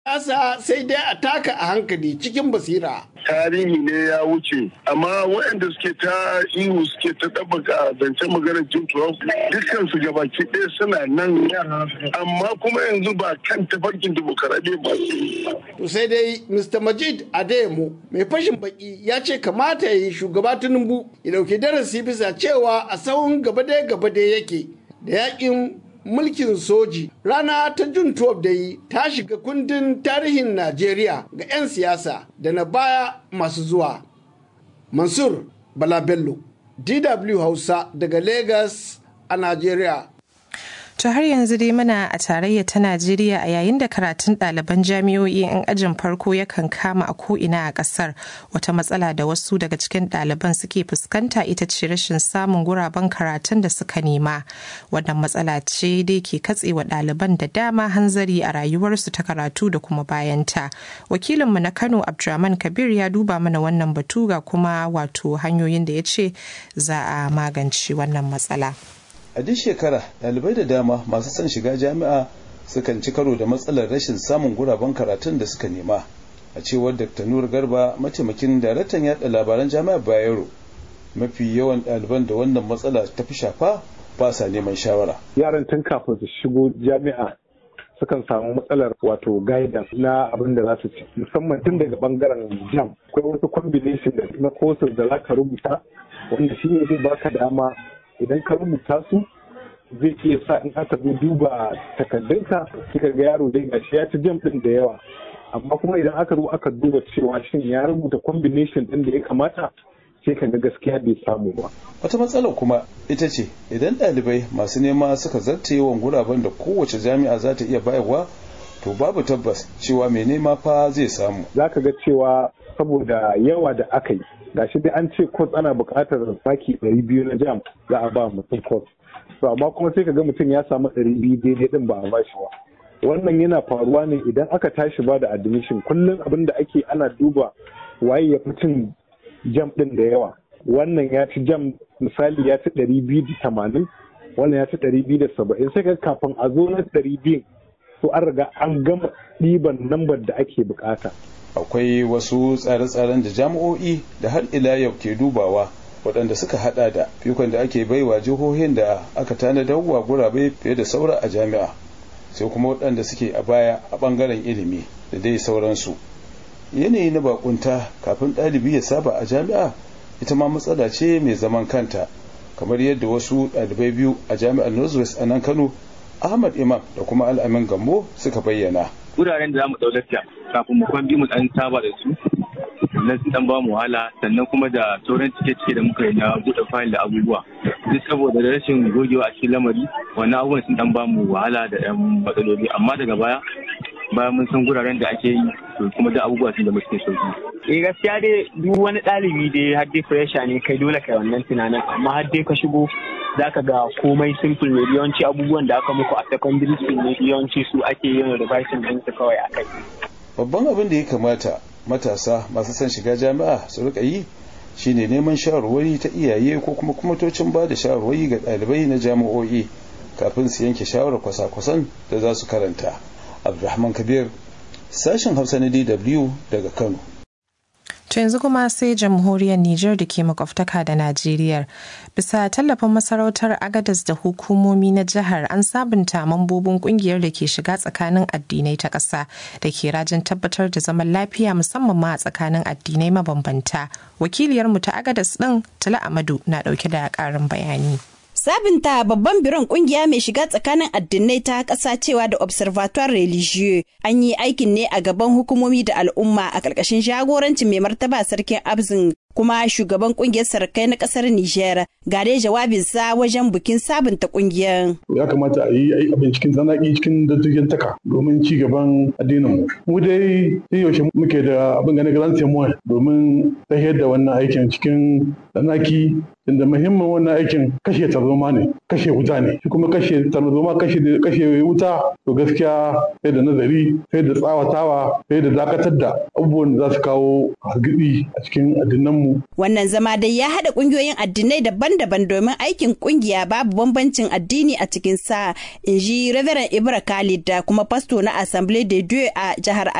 Asa sai dai a taka a hankali cikin basira. tarihi ne ya wuce amma waɗanda suke ta ihu suke ta ɗabbaka zancen maganar jim trump dukkan su gabaki ɗaya suna nan amma kuma yanzu ba kan tafarkin demokaradiyya ba To sai dai Mr. Majid Adeyemo mai fashin baki ya ce kamata ya yi shugaba Tinubu ya dauki darasi bisa cewa a sahun gaba dai gaba dai yake da yakin mulkin soji rana ta jun 12 da yi ta shiga kundin tarihin Najeriya ga 'yan siyasa da na baya masu zuwa. Mansur Bala Bello, DW Hausa daga Lagos a Najeriya. To har yanzu dai muna a tarayya ta Najeriya a yayin da karatun ɗaliban jami'o'i 'yan ajin farko yakan kama a ko'ina a ƙasar wata matsala da wasu daga cikin ɗaliban suke fuskanta ita ce rashin samun guraben karatun da suka nema. Wannan matsala ce dai ke katsewa ɗaliban da dama hanzari a rayuwarsu ta karatu da kuma bayanta. Wakilinmu na Kano Abdulrahman Kabir ya duba mana wannan batu ga kuma wato hanyoyin da ya ce za a magance wannan matsala. a duk shekara ɗalibai da dama masu son shiga jami'a sukan ci karo da matsalar rashin samun guraben karatun da suka nema a cewar dr nur garba mataimakin daraktan yada labaran jami'ar bayero mafi yawan ɗaliban da wannan matsala ta fi shafa ba sa neman shawara yaran tun kafin su shigo jami'a sukan samu matsalar wato guidance na abin da za su ci musamman tun daga bangaren jam akwai wasu combination na courses da za ka rubuta wanda shi ne zai baka dama idan ka rubuta su zai iya sa in aka zo duba takardunka kika ga yaro dai gashi ya ci jam din da yawa amma kuma idan aka zo aka duba cewa shin ya rubuta combination din da ya kamata sai ka ga gaskiya bai samu ba wata matsalar kuma ita ce idan ɗalibai masu nema suka zarta yawan guraben da kowace jami'a za ta iya bayarwa to babu tabbas cewa mai nema fa zai samu za ka ga cewa saboda yawa da aka yi gashi dai an ce course ana buƙatar saki ɗari biyu na jam za a ba mutum course to amma kuma sai ka ga mutum ya samu ɗari biyu daidai ɗin ba a ba shi ba wannan yana faruwa ne idan aka tashi ba da admission kullum abin da ake ana duba waye ya fi cin jam ɗin da yawa wannan ya ci jam misali ya ci ɗari biyu da tamanin wannan ya ci ɗari biyu da saba'in sai ka kafin a zo na ɗari biyu to an riga an gama ɗiban lambar da ake bukata akwai wasu tsare-tsaren da jami'o'i da har ila yau ke dubawa waɗanda suka hada da fikon da ake baiwa jihohin da aka tanadar wa gurabe fiye da saura a jami'a sai kuma waɗanda suke a baya a ɓangaren ilimi da dai sauransu yanayi na bakunta kafin ɗalibi ya saba a jami'a ita ma matsala ce mai zaman kanta kamar yadda wasu ɗalibai biyu a jami'ar northwest a nan kano ahmad imam da kuma al'amin gambo suka bayyana wuraren da za mu ɗaulata kafin mu kwan mu ɗan saba da su na su ɗan ba mu wahala sannan kuma da sauran cike-cike da muka yi na buɗe fayil da abubuwa duk saboda da rashin gogewa a cikin lamari wannan abubuwan sun ɗan ba mu wahala da ɗan matsaloli amma daga baya bayan mun san guraren da ake yi to kuma da abubuwa sun da muke sauki. Eh gaskiya dai duk wani ɗalibi dai har dai fresha ne kai dole kai wannan tunanin amma har dai ka shigo zaka ga komai simple ne yawanci abubuwan da aka muku a secondary school ne yawanci su ake yin revision din su kawai akai. babban abin da ya kamata matasa masu son shiga jami'a su rika yi shine neman shawarwari ta iyaye ko kuma kwamitocin ba da shawarwari ga ɗalibai na jami'o'i kafin su yanke shawarar kwasa-kwasan da za su karanta abdulrahman kabir sashen hausa na dw daga kano To yanzu kuma sai jamhuriyar Nijar da ke makwabtaka da Najeriya. Bisa tallafin masarautar Agadas da hukumomi na jihar an sabunta mambobin kungiyar da ke shiga tsakanin addinai ta ƙasa da ke rajin tabbatar da zaman lafiya musamman ma a tsakanin addinai mabambanta. Wakiliyarmu ta Agadas ɗin Tala Amadu na ɗauke da ƙarin bayani. Sabinta babban biron kungiya mai shiga tsakanin addinai ta ƙasa cewa da Observatoire Religieux an yi aikin ne a gaban hukumomi da al'umma a ƙarƙashin jagorancin mai martaba sarkin Abzin kuma shugaban kungiyar sarkai na ƙasar Nijar ga dai jawabinsa wajen bikin sabunta kungiyar. Ya kamata a yi abin cikin zanaki cikin dattijan taka domin ci gaban addinin mu. Mu dai yaushe muke da abin ganin grand domin tahiyar da wannan aikin cikin zanaki inda muhimmin wannan aikin kashe tarzoma ne kashe wuta ne shi kuma kashe tarzoma kashe kashe wuta to gaskiya sai da nazari sai da tsawatawa sai da dakatar da abubuwan da za su kawo hargitsi a cikin addinanmu wannan zama dai ya haɗa ƙungiyoyin addinai daban-daban domin aikin ƙungiya babu bambancin addini a cikin sa in ji Reverend Ibra Khalid da kuma fasto na Assemblée de Dieu a jihar